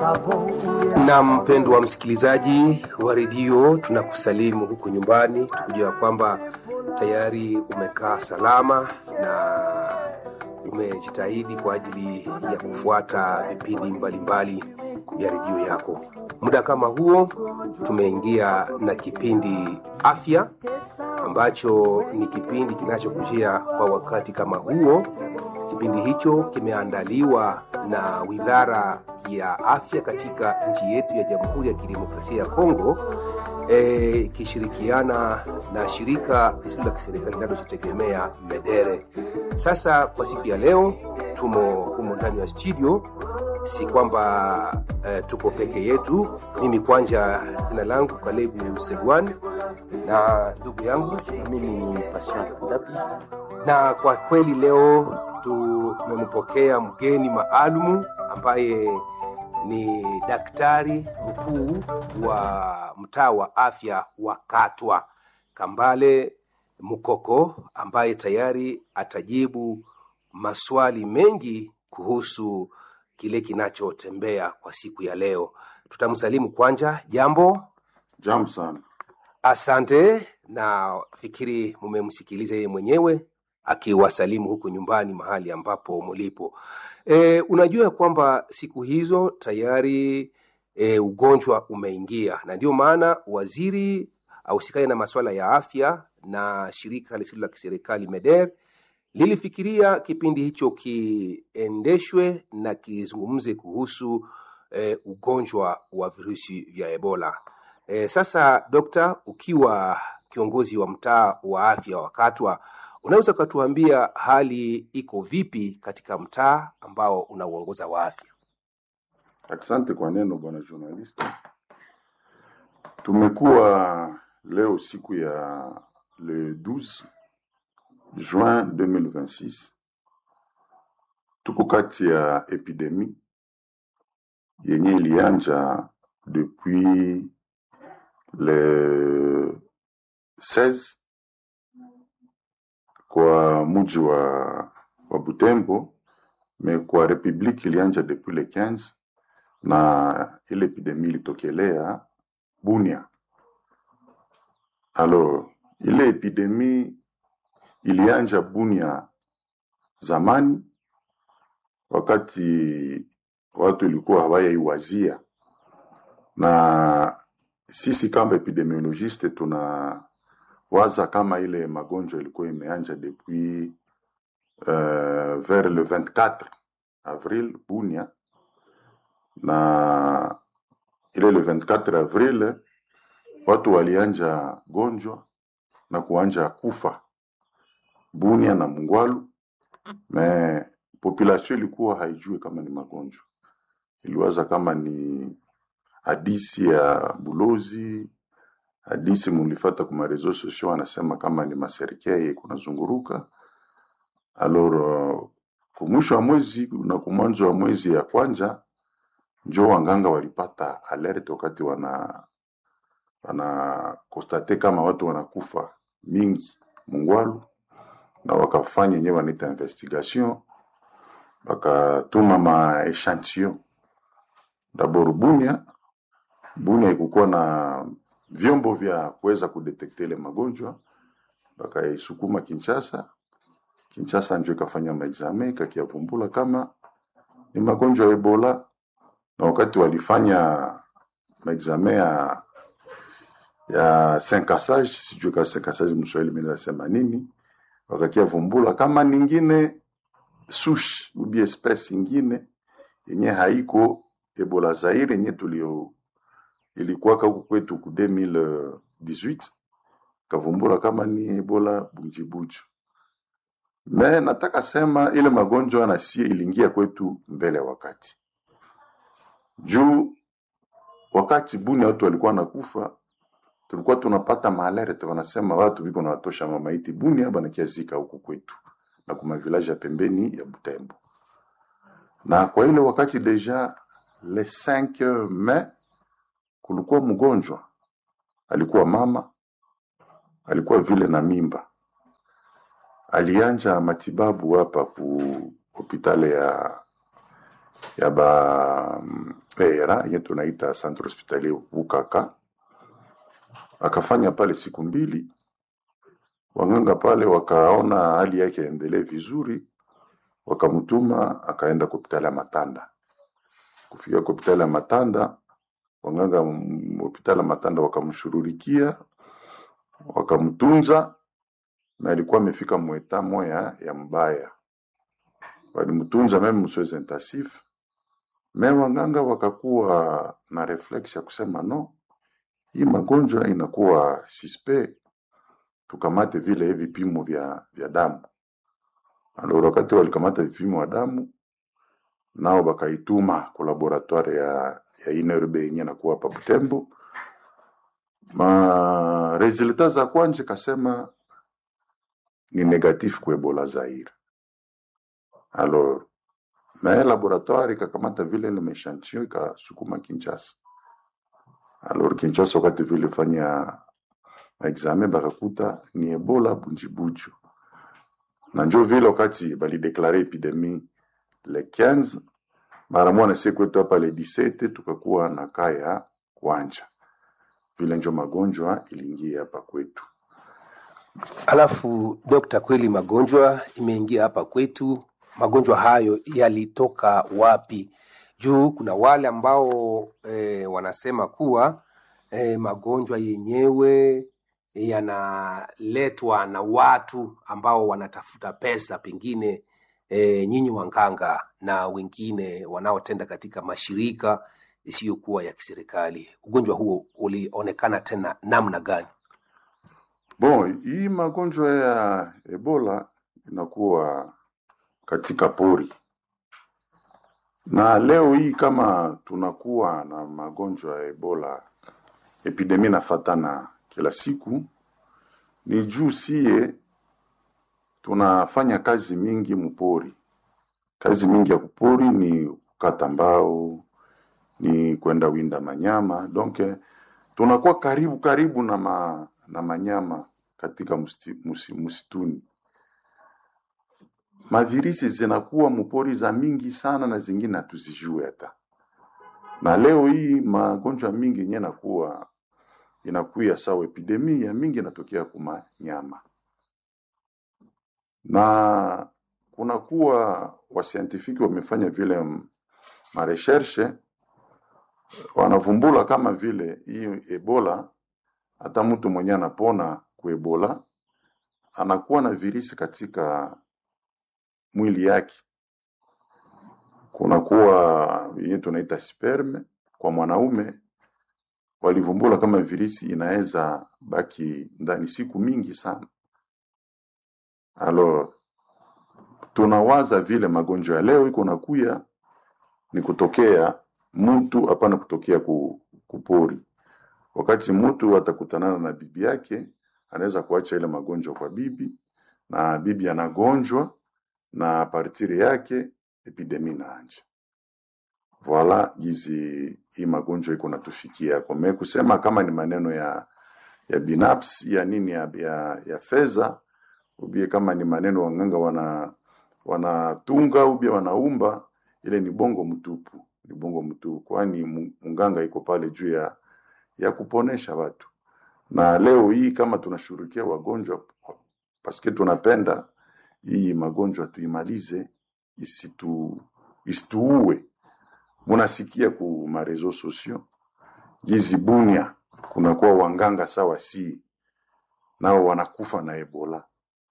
Na mpendwa msikilizaji wa redio, tunakusalimu huku nyumbani, tukijua kwamba tayari umekaa salama na umejitahidi kwa ajili ya kufuata vipindi mbalimbali vya redio yako. Muda kama huo tumeingia na kipindi afya ambacho ni kipindi kinachokujia kwa wakati kama huo. Kipindi hicho kimeandaliwa na Wizara ya Afya katika nchi yetu ya Jamhuri ya Kidemokrasia ya Kongo ikishirikiana e, na shirika lisilo la kiserikali linalojitegemea Medere. Sasa kwa siku ya leo tumo humo ndani ya studio, si kwamba e, tuko peke yetu. Mimi kwanja, jina langu Kalebu Segwan na ndugu yangu na mimi ni Passion Kadabi, na kwa kweli leo tumempokea mgeni maalumu ambaye ni daktari mkuu wa mtaa wa afya wa Katwa Kambale Mukoko, ambaye tayari atajibu maswali mengi kuhusu kile kinachotembea kwa siku ya leo. Tutamsalimu kwanja. Jambo. Jambo sana. Asante, na fikiri mumemsikiliza yeye mwenyewe akiwasalimu huku nyumbani mahali ambapo mulipo. E, unajua kwamba siku hizo tayari e, ugonjwa umeingia, na ndio maana waziri ausikane na masuala ya afya na shirika lisilo la kiserikali MEDER lilifikiria kipindi hicho kiendeshwe na kizungumze kuhusu e, ugonjwa wa virusi vya Ebola. E, sasa dokta, ukiwa kiongozi wa mtaa wa afya wa Katwa, unaweza ukatuambia hali iko vipi katika mtaa ambao unauongoza wa afya? Asante kwa neno bwana journalist. Tumekuwa leo siku ya le 12 juin 2026, tuko kati ya epidemi yenye ilianja depuis le 16 kwa muji wa, wa Butembo, me kwa republique ilianja depuis le 15 na ile epidemie ilitokelea Bunia. Alors ile epidemie ilianja Bunia zamani, wakati watu ilikuwa hawayaiwazia, na sisi kama epidemiologiste tuna waza kama ile magonjwa ilikuwa imeanja depuis uh, vers le 24 avril Bunia, na ile le 24 avril watu walianja gonjwa na kuanja kufa Bunia na Mungwalu, me population ilikuwa haijui kama ni magonjwa, iliwaza kama ni hadisi ya bulozi hadisi mulifata kuma reseau sociaux anasema kama ni maserikei kunazunguruka. Alors uh, kumwisho wa mwezi na kumwanzo wa mwezi ya kwanja njo wanganga walipata alert wakati wana wana konstate kama watu wanakufa mingi Mungwalu, na wakafanya yenyewe wanaita investigation, wakatuma ma echantillon dabord Bunia. Bunia ikukuwa na vyombo vya kuweza kudetekte ile magonjwa, bakaisukuma Kinshasa. Kinshasa njo ikafanya maexame ikakiavumbula kama ni magonjwa ya Ebola, na wakati walifanya maexame ya ya senkasage, sijui ka senkasage mswahili mimi nasema nini, wakakiavumbula kama ningine sushi ubi espèce ingine yenye haiko Ebola Zaire yenye tulio ilikuwaka huku kwetu ku 2018 kavumbula kama ni Ebola bunjibuju. Me nataka sema ile magonjwa na sie iliingia kwetu mbele ya wakati, juu wakati Bunia watu walikuwa nakufa, tulikuwa tunapata maalerte, wanasema watu biko na watosha mamaiti Bunia banakiazika huku kwetu na kuma village ya pembeni ya Butembo, na kwa ile wakati deja le 5 mai kulikuwa mgonjwa alikuwa mama, alikuwa vile na mimba, alianja matibabu hapa ku hospitali ya ya ba mm, era yenye tunaita centre hospitalier Bukaka, akafanya pale siku mbili. Wanganga pale wakaona hali yake yaendelee vizuri, wakamtuma akaenda kwa hospitali ya Matanda. Kufika kwa hospitali ya Matanda, wanganga m- hospitali ya Matanda wakamshururikia, wakamtunza na alikuwa amefika mweta moya ya mbaya, walimtunza meme msoezi intensif me wanganga wakakuwa na reflex ya kusema no, hii magonjwa inakuwa suspe, tukamate vile vipimo vya, vya damu. Alors wakati walikamata vipimo vya damu nao bakaituma ku laboratoire ya, ya INRB yenye nakuwa hapa Butembo. Ma resultat za kwanje kasema ni negatif ku Ebola Zaire. Alors me laboratoire ikakamata vile ile mechantillon ikasukuma Kinshasa. Alors Kinshasa wakati vile fanya examen bakakuta ni Ebola bunjibuju, na njo vile wakati balideklare epidemie le 15 mara moja siku yetu hapa le 17 tukakuwa na kaya kwanja, vile njo magonjwa iliingia hapa kwetu. Alafu dokta, kweli magonjwa imeingia hapa kwetu. Magonjwa hayo yalitoka wapi? Juu kuna wale ambao e, wanasema kuwa e, magonjwa yenyewe yanaletwa na watu ambao wanatafuta pesa, pengine e, nyinyi wanganga na wengine wanaotenda katika mashirika isiyokuwa ya kiserikali. Ugonjwa huo ulionekana tena namna gani? Bon, hii magonjwa ya Ebola inakuwa katika pori, na leo hii kama tunakuwa na magonjwa ya Ebola, epidemia inafatana kila siku, ni juu sie tunafanya kazi mingi mupori. Kazi mingi ya kupori ni kukata mbao, ni kwenda winda manyama, donc eh, tunakuwa karibu karibu na, ma, na manyama katika musti, musi, msituni. Mavirisi zinakuwa mupori za mingi sana na zingine hatuzijue hata. Na leo hii magonjwa mingi yenye nakuwa inakuya sawa epidemia mingi inatokea kuma nyama, na kunakuwa wasientifiki wamefanya vile m- mareshershe wanavumbula kama vile hii Ebola, hata mtu mwenye anapona ku Ebola anakuwa na virisi katika mwili yake. Kunakuwa yenye tunaita sperme kwa mwanaume, walivumbula kama virisi inaweza baki ndani siku mingi sana. Alors tunawaza vile magonjwa ya leo iko nakuya ni kutokea mtu, hapana kutokea ku, kupori. Wakati mtu atakutanana na bibi yake, anaweza kuacha ile magonjwa kwa bibi, na bibi anagonjwa na partiri yake epidemi inaanja. Voila gizi hii magonjwa iko natufikia kome kusema kama ni maneno ya ya binafsi ya nini ya, ya, ya fedha ubie kama ni maneno wanganga wana wanatunga ubie wanaumba, ile ni bongo mtupu, ni bongo mtupu, kwani mu- munganga iko pale juu ya ya kuponesha watu. Na leo hii kama tunashughulikia wagonjwa paske tunapenda hii magonjwa tuimalize, isitu isituue. Munasikia ku marezo sosio jizi Bunia kunakuwa wanganga sawa si nao wanakufa na Ebola.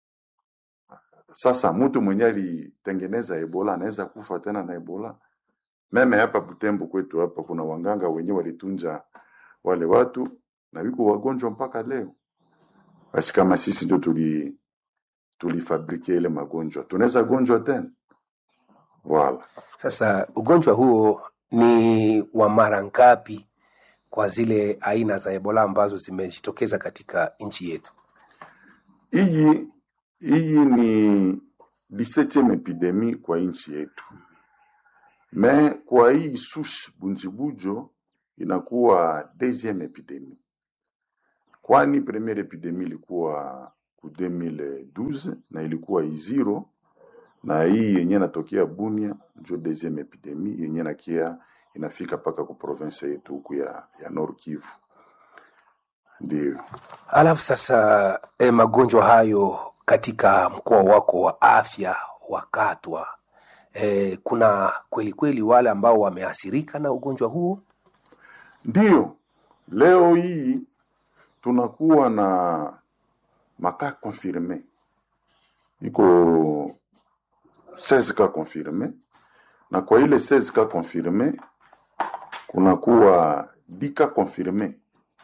Sasa mtu mwenye alitengeneza Ebola anaweza kufa tena na Ebola. Meme hapa Butembo kwetu hapa kuna wanganga wenyewe walitunja wale watu na wiko wagonjwa mpaka leo. Basi kama sisi ndio tuli tulifabrikia ile magonjwa, tunaweza gonjwa tena. Voilà. Sasa ugonjwa huo ni wa mara ngapi kwa zile aina za Ebola ambazo zimejitokeza katika nchi yetu? Hii hii ni 17e epidemie kwa nchi yetu, me kwa hii sush bunjibujo inakuwa deuxième epidemie, kwani première epidemie ilikuwa ku 2012 na ilikuwa iziro na hii yenye natokea Bunia njo deuxième epidemie yenye nakia inafika mpaka ku province yetu huku ya, ya Nord Kivu. Ndio Alafu sasa e, magonjwa hayo katika mkoa wako wa afya wa Katwa e, kuna kweli kweli wale ambao wameathirika na ugonjwa huo? ndio, leo hii tunakuwa na maka confirme iko 16 ka confirme, na kwa ile 16 ka confirme kunakuwa 10 ka confirme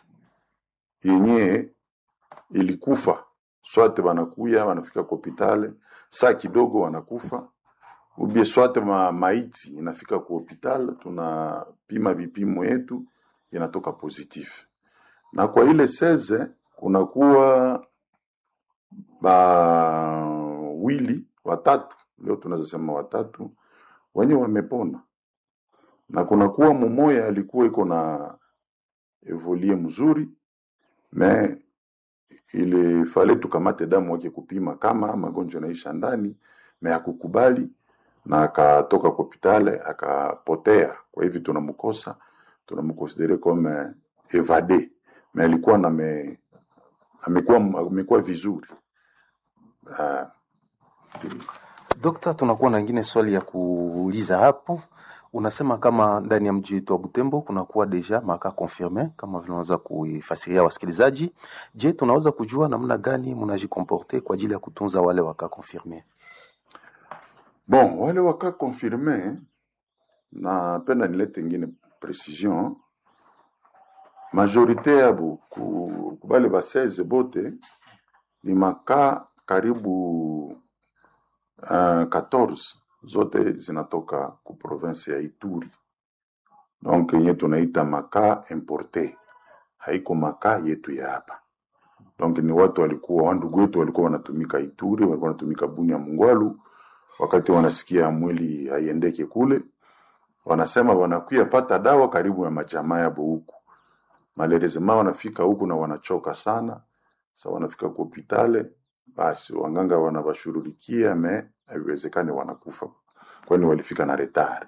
yenye ilikufa swate wanakuya wanafika kwa hopitale saa kidogo wanakufa ubie swate ma, maiti inafika kwa hospitali tunapima vipimo yetu inatoka positif na kwa ile seze kunakuwa bawili watatu leo tunaweza sema watatu wenye wamepona na kunakuwa mumoya alikuwa iko na evolie mzuri me ilifale tukamate damu wake kupima kama magonjwa naisha ndani me hakukubali na akatoka kwa hopitale akapotea. Kwa hivyo tunamkosa, tunamkonsidere kama evade, me alikuwa na me, amekuwa amekuwa vizuri uh, Dokta, tunakuwa na ingine swali ya kuuliza hapo. Unasema kama ndani ya mji wetu wa Butembo kunakuwa deja maka confirme kama vile unaweza kuifasiria wasikilizaji. Je, tunaweza kujua namna gani mnajikomporte kwa ajili ya kutunza wale waka confirme? Bon, wale waka confirme, napenda nilete ingine precision. Majorite yabo ku, kubale ba 16 bote ni maka karibu uh, 14 zote zinatoka ku province ya Ituri, donc yenye tunaita maka importe, haiko maka yetu ya hapa. Donc ni watu walikuwa wandugu wetu walikuwa wanatumika Ituri, walikuwa wanatumika Bunia Mungwalu, wakati wanasikia mwili haiendeke kule, wanasema wanakuya pata dawa karibu ya majamaa yabo huku. Malerezema wanafika huku na wanachoka sana, sa wanafika kwa hopitale, basi wanganga wanawashururikia me haiwezekani, wanakufa kwani walifika na retard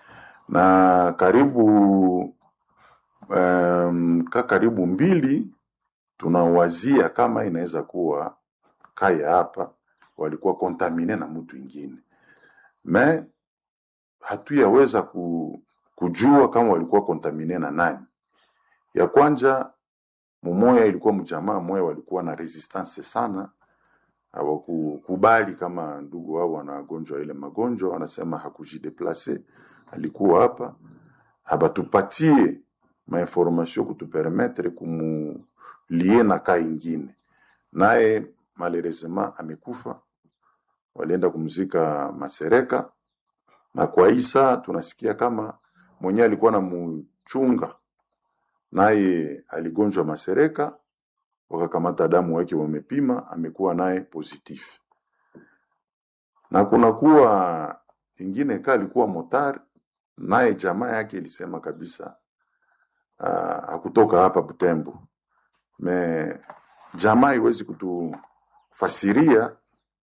na karibu um, ka karibu mbili tunawazia kama inaweza kuwa kaya hapa walikuwa kontamine na mtu ingine me hatuyaweza ku, kujua kama walikuwa kontamine na nani. Ya kwanja mumoya ilikuwa mjamaa moya walikuwa na resistance sana, hawakukubali kama ndugu wao wanagonjwa ile magonjwa, wanasema hakujideplace, alikuwa hapa, habatupatie mainformation kutupermetre kumulie na kaa ingine, naye malheureusement amekufa, walienda kumzika Masereka, na kwa hii saa tunasikia kama mwenyewe alikuwa na mchunga naye aligonjwa Masereka, wakakamata damu wake wamepima, amekuwa naye positif. Na kunakuwa ingine ka alikuwa motar, naye jamaa yake ilisema kabisa uh, hakutoka hapa Butembo, me jamaa iwezi kutufasiria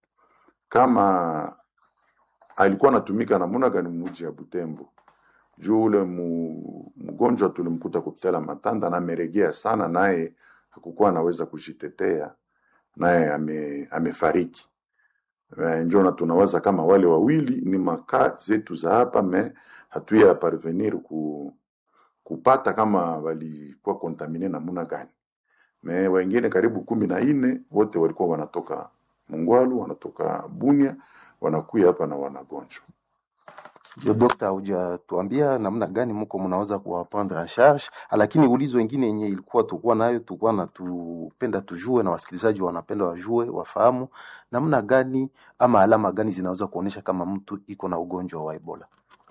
kama alikuwa anatumika namuna gani muji ya Butembo juu ule mu- mgonjwa tulimkuta kupitala Matanda na ameregea sana, naye hakukuwa anaweza kujitetea, naye ame, amefariki. Eh, Njo na tunawaza kama wale wawili ni makaa zetu za hapa, me hatuya parvenir ku, kupata kama walikuwa kontamine namuna gani. Me wengine karibu kumi na nne wote walikuwa wanatoka Mungwalu, wanatoka Bunia, wanakuya hapa na wanagonjwa. Ndio dokta, hujatuambia namna gani mko mnaweza kuwaprendre en charge, lakini ulizo wengine yenye ilikuwa tulikuwa nayo tulikuwa na tupenda tujue na wasikilizaji wanapenda wajue wafahamu namna gani ama alama gani zinaweza kuonyesha kama mtu iko na ugonjwa wa Ebola.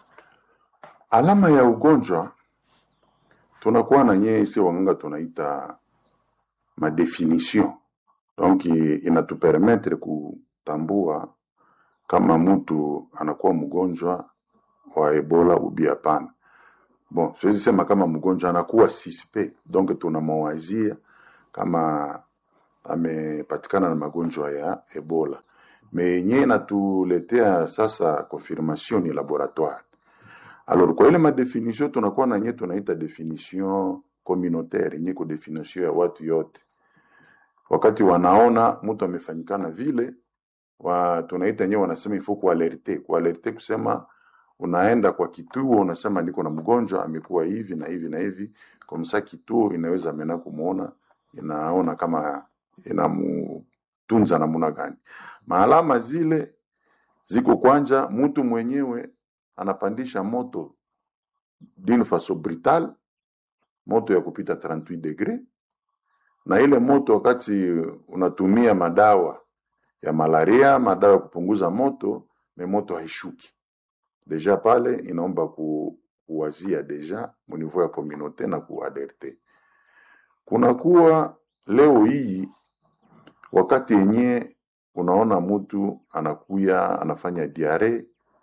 Alama ya ugonjwa tunakuwa na nyeye sio wanganga tunaita madefinition, donc inatupermetre kutambua kama mtu anakuwa mgonjwa wa Ebola ubi hapana. Bon, siwezi sema kama mgonjwa anakuwa suspect, donc tunamwazia kama amepatikana na magonjwa ya Ebola. me yenye natuletea sasa confirmation ni laboratoire alors kwa ile madefinition tunakuwa na yenye tunaita definition communautaire yenye ko definition ya watu yote wakati wanaona mtu amefanyikana vile wa, tunaita yenyewe wanasema ifo kualerte kualerte kusema unaenda kwa kituo unasema niko na mgonjwa amekuwa hivi na hivi na hivi komsa kituo inaweza mena kumuona inaona kama inamutunza namna gani maalama zile ziko kwanja mtu mwenyewe anapandisha moto d'une façon brutale moto ya kupita 38 degre na ile moto wakati unatumia madawa ya malaria madawa ya kupunguza moto me moto haishuki deja pale inaomba ku, kuwazia deja munivou ya communauté na kuaderte kunakuwa leo hii wakati yenye unaona mtu anakuya anafanya diare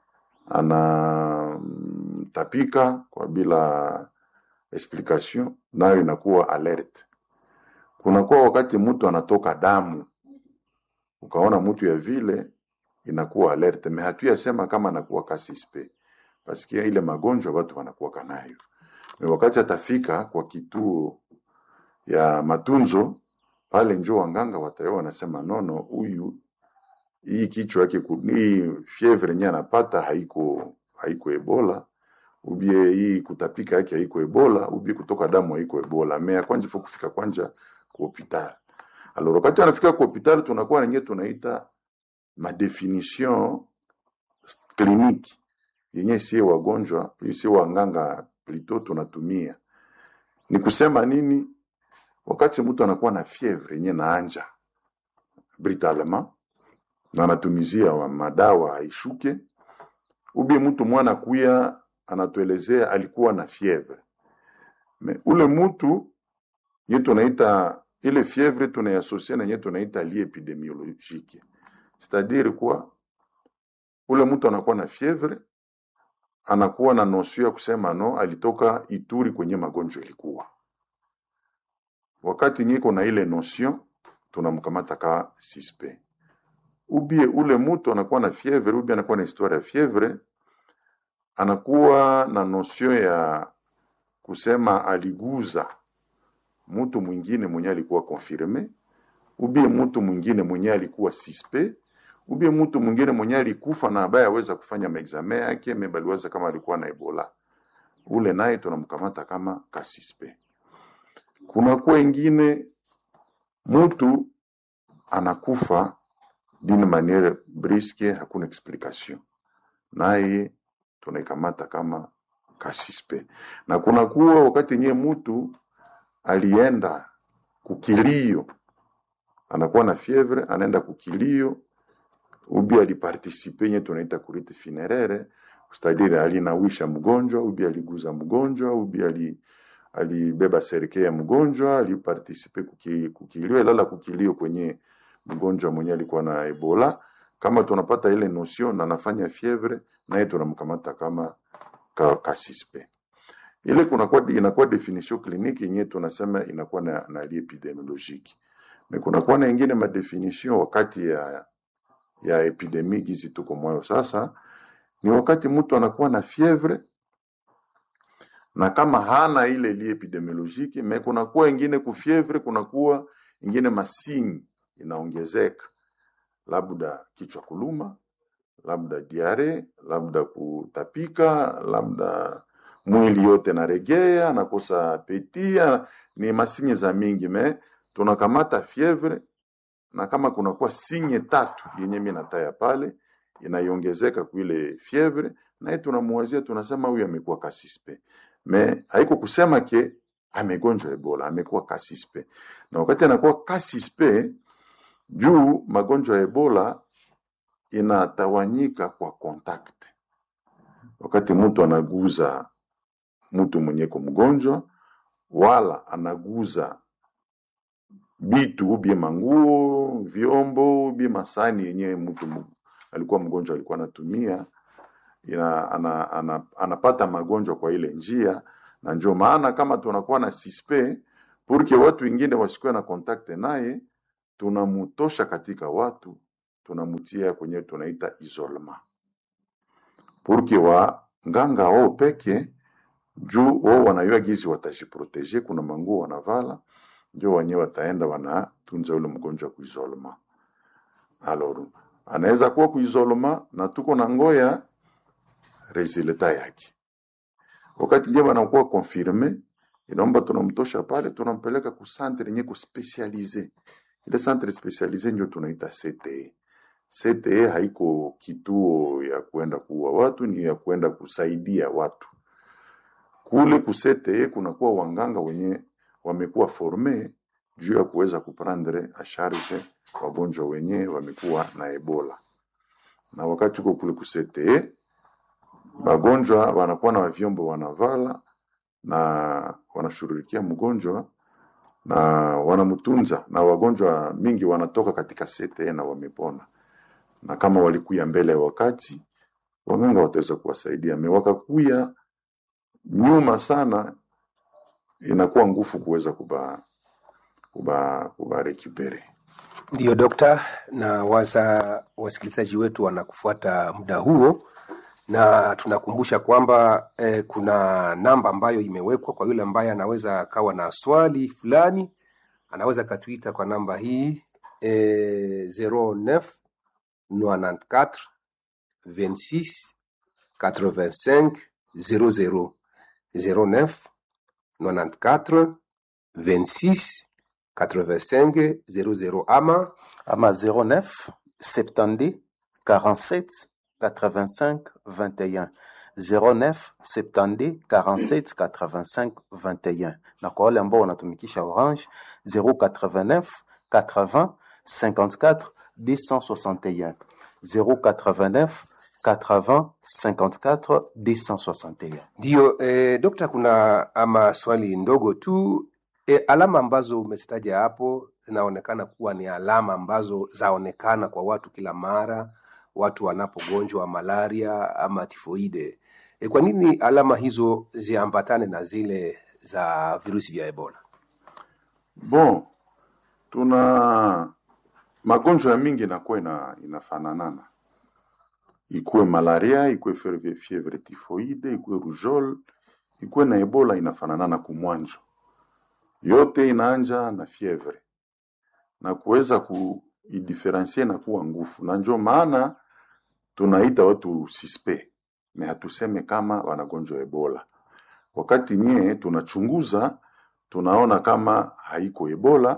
anatapika kwa bila explication nayo inakuwa alert kunakuwa wakati mtu anatoka damu ukaona mtu ya vile inakuwa alert me hatuyasema kama anakuwa kasispe paske ile magonjwa watu wanakuwa kanayo me wakati atafika kwa kituo ya matunzo pale njo wanganga watayo wanasema nono huyu hii kichwa yake ku- hii fievre yenye anapata haiko haiko ebola ubie hii kutapika yake haiko ebola ubie kutoka damu haiko ebola me kwanja fo kufika kwanja ku hopital alors wakati anafika ku hopital tunakuwa nenye tunaita madefinition clinique yenye sie wagonjwa sie wanganga plito tunatumia ni kusema nini wakati mtu anakuwa na fievre yenye naanja brutalement na anatumizia wa madawa haishuke ubi mtu mwana kuya anatuelezea alikuwa na fievre me ule mtu ye tunaita ile fievre tunaiasosia na ye tunaita lie epidemiologique c'est-à-dire kwa ule mtu anakuwa na fievre anakuwa na nosio ya kusema no alitoka Ituri kwenye magonjwa ilikuwa wakati nyiko na ile notion tunamkamata ka sispe ubie ule mtu anakuwa na fievre ubie anakuwa na historia ya fievre anakuwa na notion ya kusema aliguza mtu mwingine mwenye alikuwa confirme ubie mtu mwingine mwenye alikuwa sispe ubie mtu mwingine mwenye alikufa na ambaye aweza kufanya maexame yake mebaliwaza kama alikuwa na ebola ule naye tunamkamata kama kasispe kunakuwa ingine mtu anakufa d'une manière briske hakuna explication naye tunaikamata kama kasispe na kunakuwa wakati nye mtu alienda kukilio anakuwa na fievre anaenda kukilio ubi alipartisipe nye tunaita kurite funéraire c'est-à-dire alinawisha mgonjwa ubi aliguza mgonjwa ubi ali alibeba serike ya mgonjwa alipartisipe kuki, kukilio ilala kukilio kwenye mgonjwa mwenye alikuwa na ebola kama tunapata ile notion na nafanya fievre naye tunamkamata kama ka, kasispe ile kunakuwa inakuwa definition clinique yenye tunasema inakuwa na, na lie epidemiologique me kunakuwa na ingine madefinition wakati ya ya epidemie gizi tuko mwayo sasa ni wakati mtu anakuwa na fievre na kama hana ile lie epidemiologique me kunakuwa ingine kufievre kunakuwa ingine masini inaongezeka labda kichwa kuluma labda diare labda kutapika labda mwili yote naregea nakosa petia ni masinye za mingi me tunakamata fievre na kama kunakuwa sinye tatu yenye mi nataya pale inaiongezeka kuile fievre naye tunamuwazia tunasema huyu amekuwa kasispe me haiko kusema ke amegonjwa ebola amekuwa kasispe na wakati anakuwa kasispe juu magonjwa ya ebola inatawanyika kwa contact wakati mtu anaguza mtu mwenyeko mgonjwa wala anaguza bitu ubie manguo vyombo ubie masani yenyewe mtu mu- alikuwa mgonjwa alikuwa anatumia ina, ana, ana, anapata magonjwa kwa ile njia na ndio maana kama tunakuwa na sispe purke watu wengine wasikuwe na kontakte naye tunamutosha katika watu tunamtia kwenye tunaita isolement purke wanganga wao peke juu wao wanayua gizi watajiproteje, kuna manguo wanavala, ndio wenyewe wataenda wanatunza ule mgonjwa kuisolema. Alors anaweza kuwa kuisolema na tuko na ngoya resulta yake, wakati ndio wanakuwa confirme, inaomba tunamtosha pale, tunampeleka ku centre yenye kuspecialize. Ile centre specialize ndio tunaita CTE. CTE haiko kituo ya kwenda kuua watu, ni ya kwenda kusaidia watu kule kusete kunakuwa wanganga wenye wamekuwa forme juu ya kuweza kuprendre a charge wagonjwa wenye wamekuwa na Ebola, na wakati uko kule kusete wagonjwa wanakuwa na vyombo wanavala na wanashughulikia mgonjwa na wanamtunza, na wagonjwa mingi wanatoka katika sete na wamepona, na kama walikuya mbele ya wakati, waganga wataweza kuwasaidia. Me wakakuya nyuma sana inakuwa ngufu kuweza kuba kuba kuba recupere. Ndiyo dokta, na waza wasikilizaji wetu wanakufuata muda huo, na tunakumbusha kwamba eh, kuna namba ambayo imewekwa kwa yule ambaye anaweza akawa na swali fulani, anaweza akatuita kwa namba hii eh, 09 94 26 85 00 09 94 26 85 00 ama ama 09 70 47 85 21 09 70 47 85 21 na kwa wale ambao wanatumikisha Orange 089 80 54 261 089 80 54 261 Ndiyo eh, dokta, kuna ama swali ndogo tu eh, alama ambazo umezitaja hapo zinaonekana kuwa ni alama ambazo zaonekana kwa watu kila mara watu wanapogonjwa malaria ama tifoide. Eh, kwa nini alama hizo ziambatane na zile za virusi vya Ebola? Bon, tuna magonjwa ya mingi inakuwa ina, inafananana ikuwe malaria ikuwe fievre, fievre tifoide ikuwe rougeole ikuwe na ebola inafananana kumwanzo yote inaanja na fievre na kuweza kuidifferencie na kuwa ngufu, na njo maana tunaita watu suspe me hatuseme kama wanagonjwa ebola. Wakati nye tunachunguza tunaona kama haiko ebola,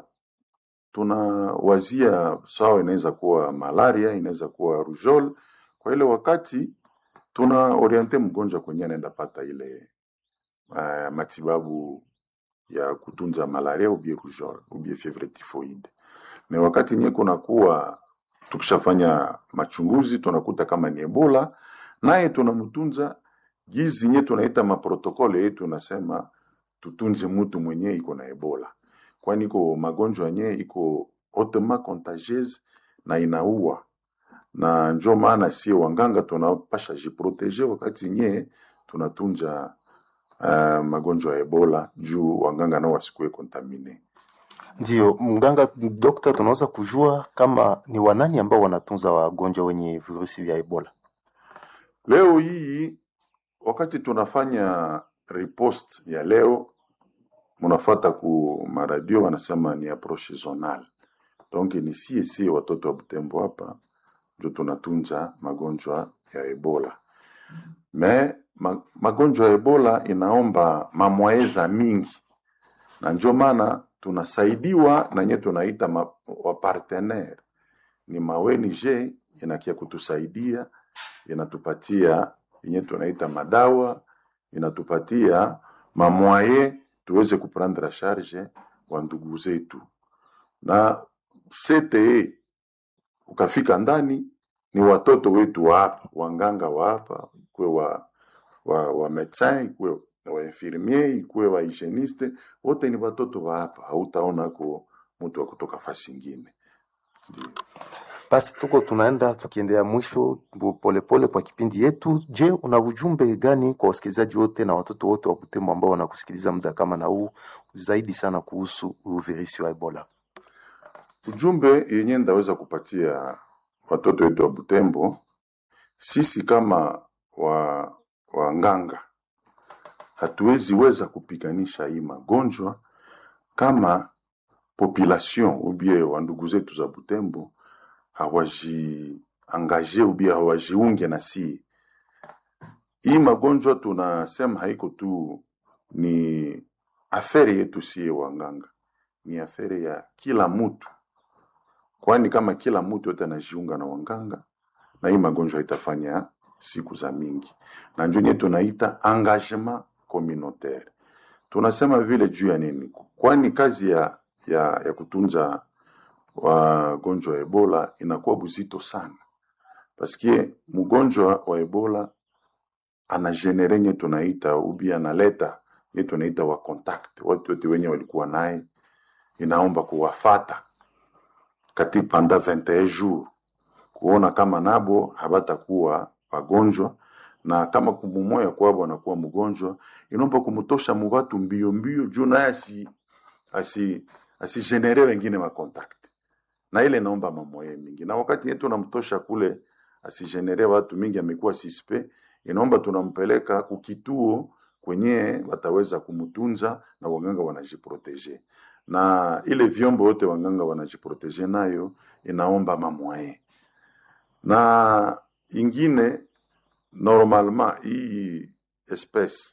tunawazia sawa, inaweza kuwa malaria, inaweza kuwa rougeole. Kwa ile wakati tuna oriente mgonjwa kwenye anaenda pata ile uh, matibabu ya kutunza malaria ubie rougeole ubie fievre typhoide. Na wakati nye kunakuwa tukishafanya machunguzi tunakuta kama ni ebola, naye tunamtunza gizi nye tunaita maprotokole yetu, tunasema tutunze mtu mwenye iko na ebola, kwani iko magonjwa nye iko hautement contagieuse na inaua, na njo maana sie wanganga tunapasha jiproteje wakati nye tunatunza uh, magonjwa ya ebola juu wanganga nao wasikuwe kontamine. Ndio mganga, dokta, tunaweza kujua kama ni wanani ambao wanatunza wagonjwa wenye virusi vya Ebola? Leo hii wakati tunafanya riposte ya leo, munafata ku maradio wanasema ni approche zonal, donc ni sie sie watoto wa Butembo hapa ndio tunatunza magonjwa ya Ebola. Me ma, magonjwa ya Ebola inaomba mamwaeza mingi, na ndio maana tunasaidiwa na nye tunaita ma, wa partenaire ni mawenije inakia kutusaidia inatupatia yenye tunaita madawa, inatupatia mamwaye tuweze kuprendre charge wa ndugu zetu. Na CTE ukafika ndani ni watoto wetu wa hapa, wanganga wa hapa, ikuwe wa, wa, wa medecin ikuwe wa infirmier ikuwe wa hygieniste, wote ni watoto wa hapa, hautaona ko mtu wa kutoka fasi ingine. Ndio. Basi tuko tunaenda tukiendea mwisho polepole kwa kipindi yetu. Je, una ujumbe gani kwa wasikilizaji wote na watoto wote wa Butembo ambao wanakusikiliza muda kama na huu zaidi sana kuhusu virusi wa Ebola? Ujumbe yenye ndaweza kupatia watoto wetu wa Butembo, sisi kama wa wanganga hatuwezi weza kupiganisha hii magonjwa kama population ubie wa ndugu zetu za Butembo hawajiangaje ubie hawajiunge na si hii magonjwa. Tunasema haiko tu ni afere yetu sie wanganga, ni afere ya kila mtu, kwani kama kila mtu yote anajiunga na wanganga na hii magonjwa itafanya siku za mingi, na njo nye tunaita engagement communautaire. Tunasema vile juu ya nini? Kwani kazi ya, ya, ya kutunza wagonjwa wa Ebola inakuwa buzito sana, paske mgonjwa wa Ebola anagenere nye tunaita ubi analeta nye tunaita wa contact, watu wote wenye walikuwa naye, inaomba kuwafata kati panda 21 jours kuona kama nabo habatakuwa wagonjwa na kama kumumoya kwabo anakuwa mgonjwa, inaomba kumutosha mubatu mbio mbio juu naye asi asi asigenere wengine makontakti, na ile inaomba mamoye mingi, na wakati yetu tunamtosha kule asigenere watu mingi, amekuwa sispe, inaomba tunampeleka kukituo kwenye wataweza kumutunza na waganga wanajiproteje, na ile vyombo yote waganga wanajiproteje nayo inaomba mamoye na ingine normalement hii espèce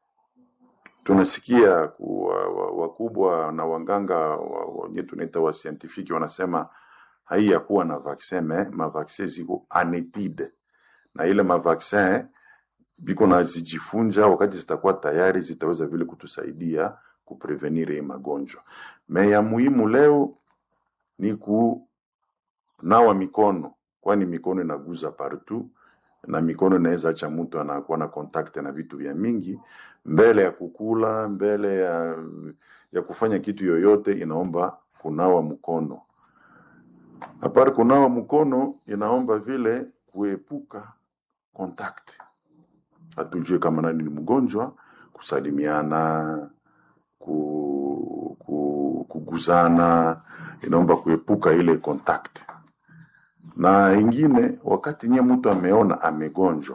tunasikia kuwa, wa- wakubwa na wanganga wenye tunaita wa scientifique wanasema hai ya kuwa na vaccin me mavaccin ziko anetide na ile mavaccin biko na zijifunja, wakati zitakuwa tayari zitaweza vile kutusaidia kuprevenir hii magonjwa. Me ya muhimu leo ni kunawa mikono, kwani mikono inaguza partout na mikono inaweza acha mtu anakuwa na contact na vitu vya mingi mbele ya kukula, mbele ya, ya kufanya kitu yoyote, inaomba kunawa mkono. Apart kunawa mkono, inaomba vile kuepuka contact. Hatujue kama nani ni mgonjwa, kusalimiana, ku, ku, kuguzana, inaomba kuepuka ile contact na ingine, wakati nye mtu ameona amegonjwa,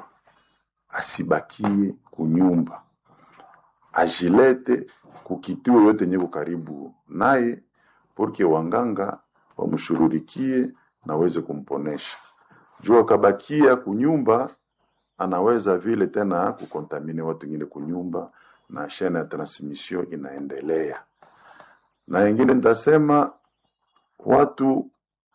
asibakie kunyumba, ajilete kukituo yote nye karibu naye, porque wanganga wamshururikie na waweze kumponesha. Juu akabakia kunyumba, anaweza vile tena kukontamine watu wengine kunyumba, na shena ya transmission inaendelea. Na ingine nitasema watu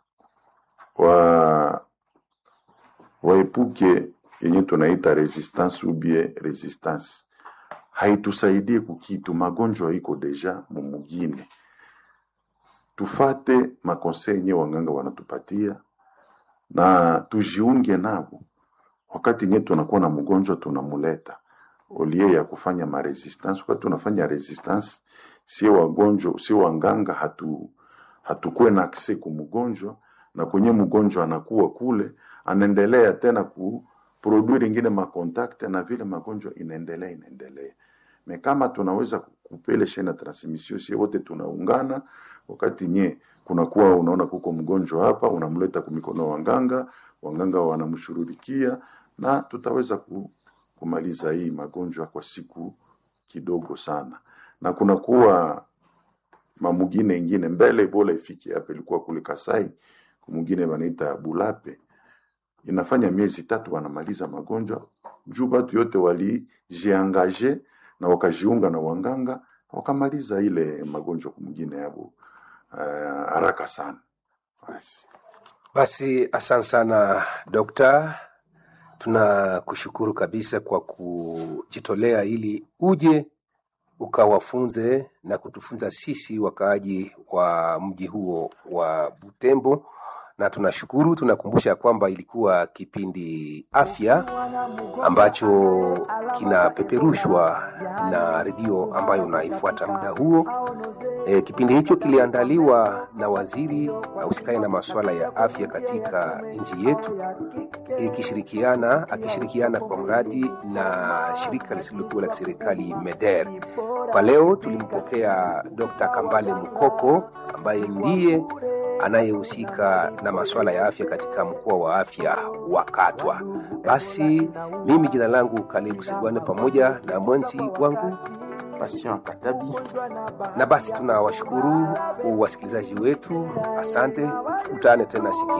wa waepuke yenye tunaita resistance ubie resistance haitusaidie kukitu, magonjwa iko deja mumugine. Tufate makonsei yenye wanganga wanatupatia na tujiunge nabo. Wakati nye tunakuwa na mgonjwa tunamuleta olie ya kufanya ma resistance. Wakati tunafanya resistance, si wagonjwa si wanganga hatu hatukuwe na akse kumgonjwa na kwenye mgonjwa anakuwa kule anaendelea tena kuproduire ingine makontakte na vile magonjwa inaendelea inaendelea. Me kama tunaweza kupele shena ya transmission, sie wote tunaungana, wakati nye kunakuwa unaona kuko mgonjwa hapa, unamleta kumikono wanganga, wanganga wanamshururikia na tutaweza ku, kumaliza hii magonjwa kwa siku kidogo sana, na kunakuwa mamugine ingine mbele Ebola ifike hapa, ilikuwa kule Kasai, kumugine wanaita Bulape, inafanya miezi tatu wanamaliza magonjwa juu batu yote walijiangaje na wakajiunga na wanganga wakamaliza ile magonjwa kumugine yabo uh, haraka sana. Basi Basi asante sana dokta, tunakushukuru kabisa kwa kujitolea ili uje ukawafunze na kutufunza sisi wakaaji wa mji huo wa Butembo, na tunashukuru. Tunakumbusha kwamba ilikuwa kipindi afya ambacho kinapeperushwa na redio ambayo unaifuata muda huo. E, kipindi hicho kiliandaliwa na waziri ahusikaye na masuala ya afya katika nchi yetu ikishirikiana akishirikiana kwa mradi na shirika lisilokuwa la kiserikali MEDER. Kwa leo tulimpokea Dr. Kambale Mukoko ambaye ndiye anayehusika na masuala ya afya katika mkoa wa afya wa Katwa. Basi mimi jina langu Kalebu Segwane pamoja na mwenzi wangu Patient Katabi. na basi tunawashukuru wasikilizaji wetu, asante. Kutane tena siku